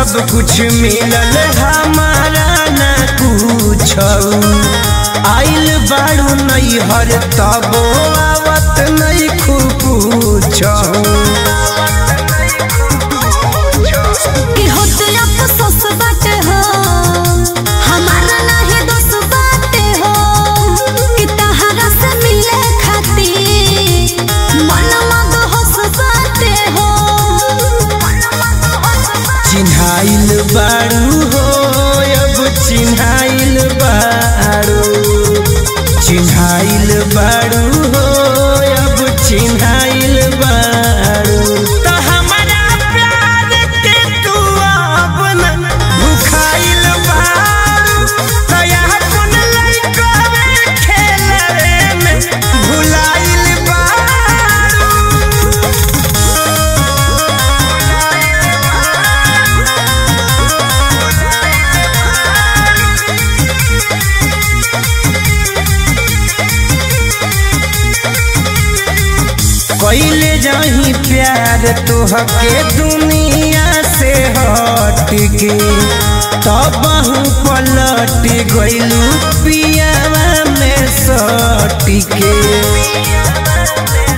सब कुछ मिलल हमारा ना कुछ आइल बाड़ू नैहर तबो आवत नहीं खूब कि होत अफसोस बाटे हो हमारा नाही दोष बाटे हो कि तहरा से मिले खातिर मन मद होश बाटे हो चिन्हाइल बाड़ू हो अब चिन्हाइल बाड़ू चिन्हाइल बाड़ू हो अब चिन्हाइल बाड़ू तो हमारा प्यार के तू अब न भुखाइल बाड़ू तो यहाँ कुन लइका में खेलवे में भुलाइल बाड़ू कैले जाही प्यार तोहके दुनिया से हट के तब पलट गइलू पियावा में सट के